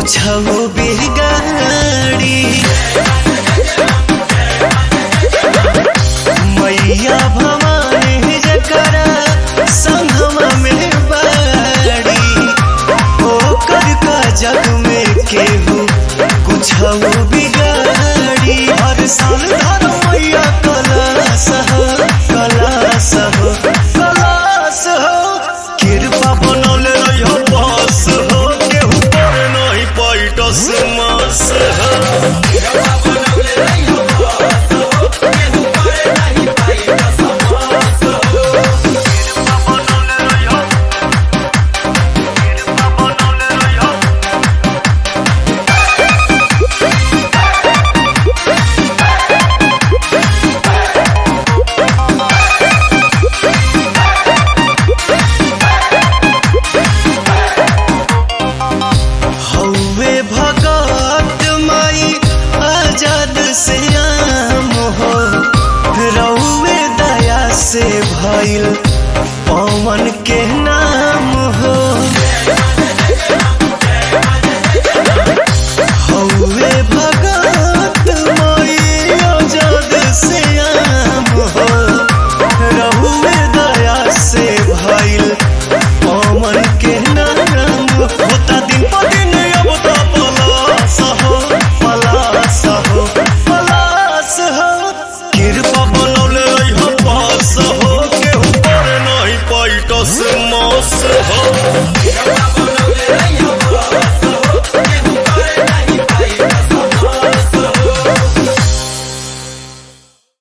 कुछ बिगाड़ी मैया भवानी जकरा संगमा में बाड़ी ओकर का जग में केहू कुछ बिगाड़ी हर साल धर मैया कलास हो कलास हो कलास हो कृपा बनौले रहियो बस हो केहू पर नहीं पैटस मास हो हौवे भगत माई आजाद से आम हो रौवे दया से भइल पवन के नाम हो हौवे भगत माई आजाद से आम हो रौवे दया से भइल पवन के नाम होता दिन पर दिन अब तो पलास हो पलास हो पलास हो कृपा बनौले रहियो पास हो केहू पर नहीं पैटस मास हो